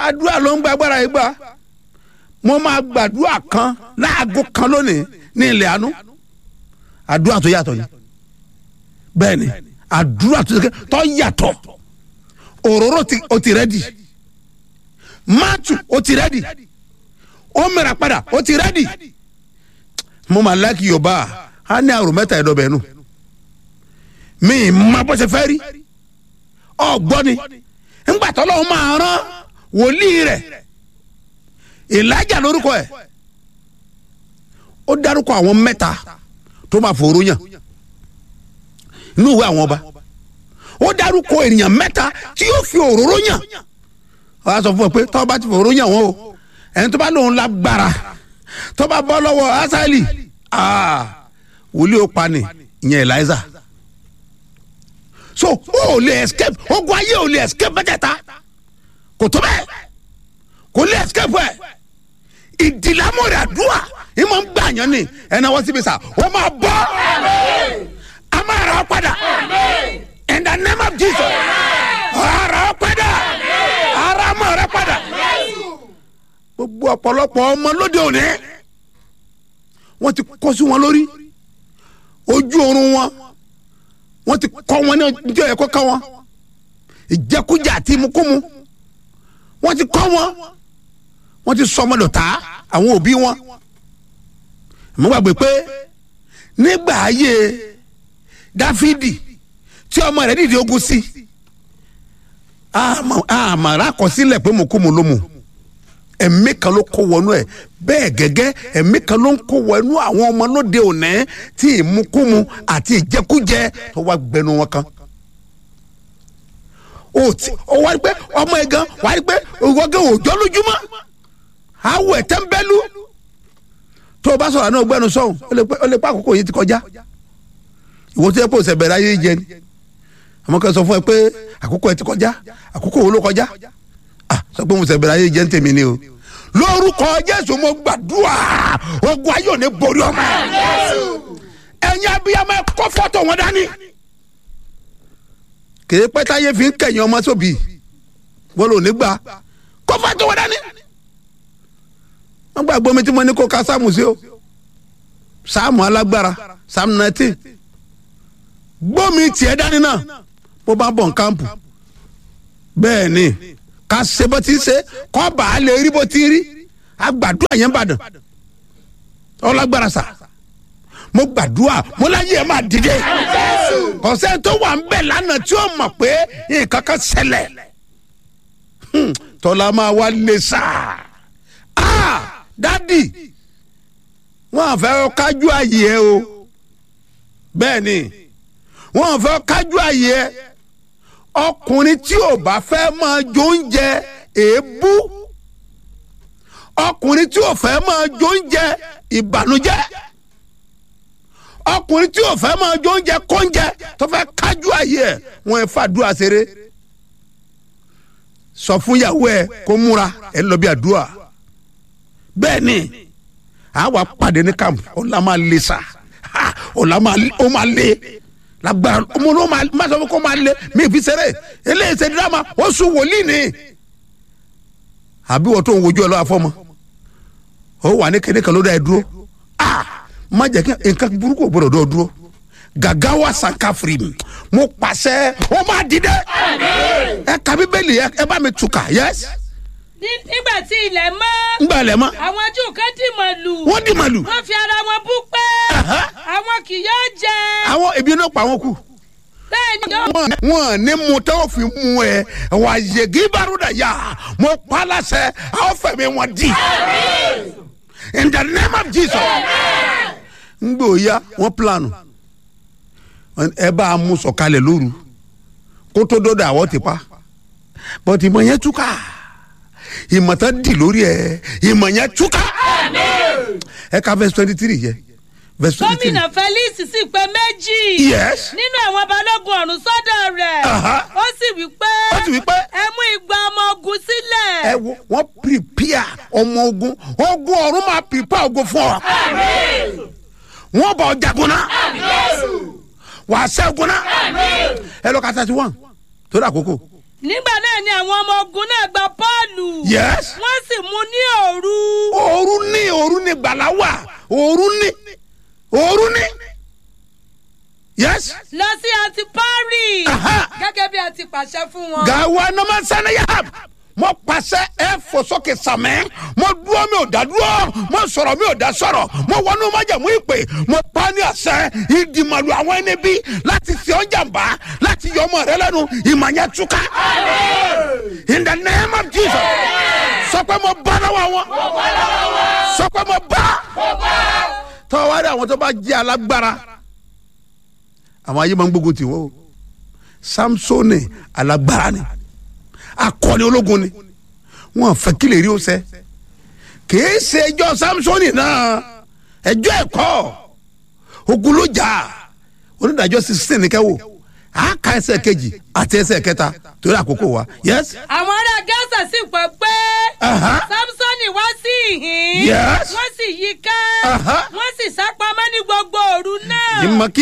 àdúrà ló ń gba agbára yìí gbà mo máa gbàdúrà kan láago kan lónìí ní ilẹ̀ àánú àdúrà tó yàtọ̀ ni bẹ́ẹ̀ ni àdúrà tó yàtọ̀ òróró ó ti rẹ́dì máàtù ó ti rẹ́dì ó mìíràn padà ó ti rẹ́dì mo máa láàkì yorùbá á ní àrùn mẹ́ta ẹ̀dọ́bẹ̀ nù mi má bó ṣe fẹ́ rí ọ̀gbọ́n ni ńgbà tó lọ́wọ́ máa rán wòlíì rẹ̀ ìlàjà lórúkọ ẹ̀ ó dárúkọ àwọn mẹ́ta tó máa fòrò yàn inú ìwé àwọn ọba ó dárúkọ ènìyàn mẹ́ta tí yóò fi òróró yàn wọ́n á sọ fún ọ pé tọ́ bá ti fòrò yàn wọ́n o ẹni tó bá lóun lágbára tó bá bọ́ lọ́wọ́ asali wòlíì ó pa ni ìyẹn eliza so o ò lè escape ogun ayé ò lè escape mẹ́tẹ̀ẹ̀ta kò tó bẹ́ẹ̀ kò lè escape ẹ̀ ìdìlámọ̀rẹ̀ àdúrà ìmọ̀ ń gbà yàn ni ẹ̀nà wọ́n síbi sà wọ́n máa bọ́ a máa rà ọ́ padà in the name of Jesus ara ọ́ padà ara mọ̀ rẹ padà gbogbo ọ̀pọ̀lọpọ̀ ọmọ lóde òní wọ́n ti kọ́ sí wọn lórí ojú oorun wọn wọ́n ti kọ́ wọn ní ọjọ́ ẹ̀kọ́ ká wọn ìjẹkújẹ àti ìmukúmu wọ́n ti kọ́ wọn wọ́n ti sọ ọmọ dọ̀tá àwọn òbí wọn mo gbàgbé pé nígbà ayé dáfídì tí ọmọ rẹ̀ dìde ogun sí àmàrà àkọsílẹ̀ pé mo kú mo ló mu ẹ̀mí kan ló kó wọnú ẹ̀ bẹ́ẹ̀ gẹ́gẹ́ ẹ̀mí kan ló ń kó wọnú àwọn ọmọ lóde òní tí ìmukúmu àti ìjẹkújẹ tó wá gbẹnu wọn kan o ti o wá rí pé ọmọ ẹ gan wá rí pé ìwọ́gẹ́ òòjọ́ lójúmọ́ awọ ẹ̀ tẹ́ńbẹ́lú tó o bá sọ̀rọ̀ àná ọgbẹ́nu sọ̀hún ó lè pa àkókò yìí ti kọjá ìwọ tó yẹ kó o sẹ̀ bẹ̀rẹ̀ ayé jẹ ni àmọ́ kẹ́ sọ fún ẹ pé àkókò ẹ ti kọjá àkókò wo ló kọjá ah sọ pé mo sẹ̀ bẹ̀rẹ̀ ayé jẹ ń tèmi ni o lórúkọ jésù mo gbàdúrà ogun ayé ò ní borí ọmọ ẹ̀yin abiyamọ ẹ kó fọ́tò wọn dání kèé pẹ́ táyé fi ń kẹ̀yìn ọmọ sóbì wọ́n lò ní gbà kó fọ́tò wọn dání wọ́n gbàgbọ́ mi tí mo ní kó ka sáàmù sí o sáàmù alágbára sáàmù nineteen gbọ́mi tiẹ̀ dání náà bó bá bọ̀ nkámpù bẹ́ẹ̀ ni ká ṣe bó ti ṣe kọ́ bá a lè rí bó ti rí agbàdúrà yẹn bàdàn ọlágbára sà mo gbàdúrà mo láyé ẹ máa dìde kọ̀sẹ́ tó wà ń bẹ̀ lánàá tí ó mọ̀ pé nǹkan kan ṣẹlẹ̀ tọ́lá máa wá lè sà dádì wọ́n fẹ́ kájú àyè ẹ o bẹ́ẹ̀ ni wọ́n fẹ́ kájú àyè ẹ ọkùnrin tí ò bá fẹ́ máa jó oúnjẹ èébú ọkùnrin tí ò fẹ́ máa jó oúnjẹ ìbànújẹ́ ọkùnrin tí ò fẹ́ máa jó oúnjẹ kóúnjẹ tó fẹ́ kájú àyè ẹ wọ́n ẹ fàdúrà ṣeré sọ fún ìyàwó ẹ kó múra ẹ lọ bí àdúrà bẹ́ẹ̀ ni àwa pàdé ní camp ọ̀la máa le sa ọ̀la ó máa le lágbára ọmọ ló máa sọ fún kó máa le mí fi ṣeré eléyìí ṣe dírámà ó sùn wòlíì ni àbí wọ́n tó ń wojú ẹ lọ́wọ́ afọ́mọ ó wà ní kéde kan ló dá ẹ dúró má jẹ́ kí nǹkan burúkú gbọ́dọ̀ dọ́ dúró gàgá wa sànká firi mi mo pàṣẹ ó máa dìde ẹ ka bíbélì ẹ bá mi tùkà yẹs. nígbà tí ilẹ̀ mọ́. ngbà lẹ̀ mọ́. àwọn jù kan dì màlù. wọ́n dì màlù. wọ́n fi ara wọn bú pé àwọn kì yóò jẹ. àwọn ebi náà pa wọn kù. bẹ́ẹ̀ ni yóò. wọn wọn ní mu tẹ́ ò fi mú ẹ wà yegi baruda yá mo pa láṣẹ àwọn fẹ̀mí wọn di. in the name of jesus. ngbò ya wọn planu ẹ bá a mú sọ̀kalẹ̀ lóru kó tó dọ́dọ̀ àwọ̀ ti pa bọ́tí ìmọ̀ yẹn túká ìmọ̀ tán dì lórí ẹ ìmọ̀ yẹn túká ẹ ka verse twenty three yẹ verse twenty three. gómìnà felix sì pé méjì. yes. nínú àwọn balógun ọ̀run sọ́dọ̀ rẹ̀. Aha. ó sì wí pé. ó sì wí pé. ẹ mú igba ọmọ ogun sílẹ̀. ẹ wo wọn prepare ọmọ ogun ogun ọ̀run máa prepare ogun fún ọ. wọn bọ jagun náà wà á ṣẹ́gun náà ẹ lọ ka thirty one torí àkókò. nígbà náà ni àwọn ọmọ ogun náà gba pọ́ọ̀lù. yes wọ́n sì mú ní òru. òru ní òru ní gbàlà wà òru ní òru ní yes lọ sí antipari. Aha. gẹ́gẹ́ bí a ti pàṣẹ fún wọn. gawa nama sanayab mo pàṣẹ ẹ fò sókè sàmẹ mo dúró mi ò dá dúró mo sọ̀rọ̀ mi ò dá sọ̀rọ̀ mo wọnú májàmú ìpè mo pa ní àṣẹ ìdìmọ̀lù àwọn ẹni bí láti fi ọ́n jàmbá láti yọ ọmọ rẹ lẹ́nu ìmọ̀nyẹ túká in the name of jesus sọ pé mo bá lọ́wọ́ wọn sọ pé mo bá tọ́wọ́ rí àwọn tó bá jẹ́ alágbára àwọn ayé máa ń gbógun tì wọ́n o samsoni alágbára ni akọni ológun ni wọn fẹ́ kí lè rí o sẹ kìí ṣe ẹjọ́ samsoni náà ẹjọ́ ẹ̀kọ́ ogun ló jà onídàájọ́ sixteen ní kẹwò àáka ẹsẹ̀ kejì àti ẹsẹ̀ kẹta torí àkókò wa yes àwọn ará gáàsà sì pẹ́ pé Aha. samsoni wá sí ìhín Yes. wọ́n sì yí ká Aha. wọ́n sì sá pamọ́ ní gbogbo òru náà. ìmọ̀ kí